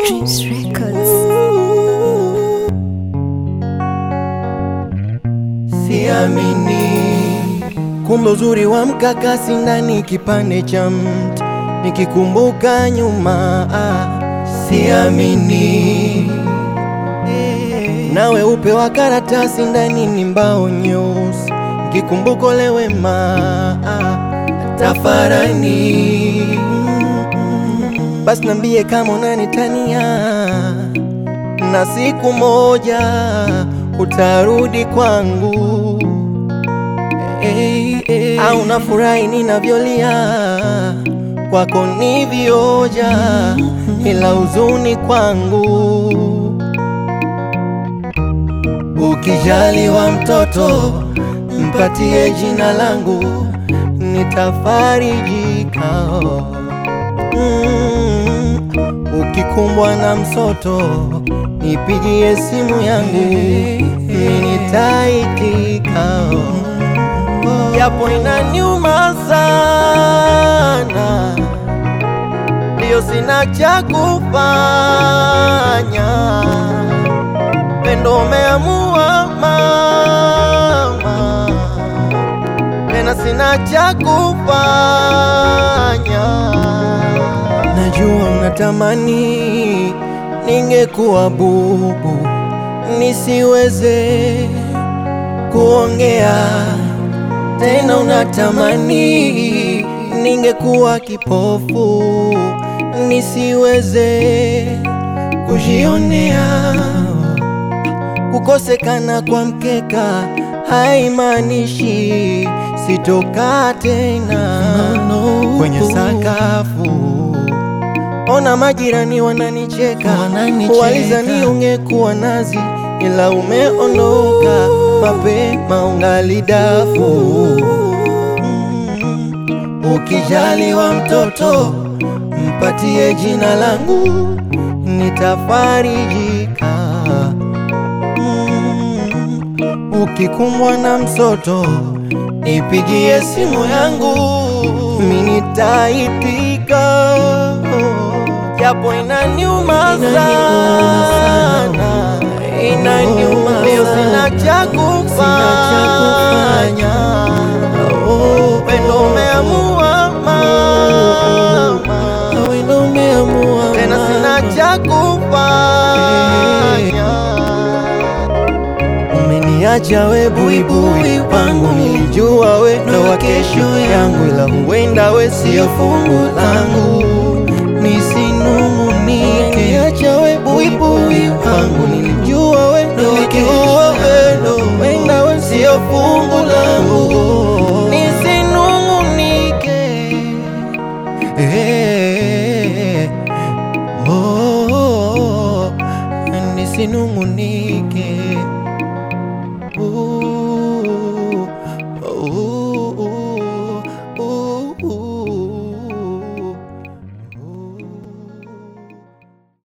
Dreams Records. Siamini, kumbe uzuri wa mkakasi ndani kipande cha mti, nikikumbuka nyuma ah, siamini na weupe wa karatasi ndani ni mbao nyeusi, nikikumbuka ule wema ah, tafarani. Basi nambie kama unanitania na siku moja utarudi kwangu hey, hey. Au nafurahi ninavyolia kwako ni vioja, ila huzuni kwangu. Ukijaliwa mtoto mpatie jina langu, nitafarijika. Mm, ukikumbwa na msoto nipigie simu yangu, mimi nitaitika, japo inaniuma sana, ndio sina cha kufanya. Pendo umeamua mama, tena sina cha kufanya. Najua unatamani ningekuwa bubu nisiweze kuongea tena, unatamani ningekuwa kipofu nisiweze kujionea. Kukosekana kwa mkeka haimaanishi sitokaa tena kwenye sakafu. Ona majirani wananicheka, walizani ungekuwa nazi, ila umeondoka mapema, ungali dafu. Mm, Ukijaliwa mtoto mpatie jina langu, nitafarijika. Mm, Ukikumbwa na msoto nipigie simu yangu, mimi nitaitika, japo inaniuma sana, inaniuma, leo sina cha kufanya. Pendo umeamua mama, tena sina cha kufanya. Umeniacha we buibui wangu, nilijua we ndo wa kesho yangu, ila huenda we sio fungu langu, nisinung'unike. Umeniacha we buibui wangu, nilijua we ndo wa kesho yangu, huenda we sio fungu langu, nisinung'unike. Eh, oh, nisinung'unike.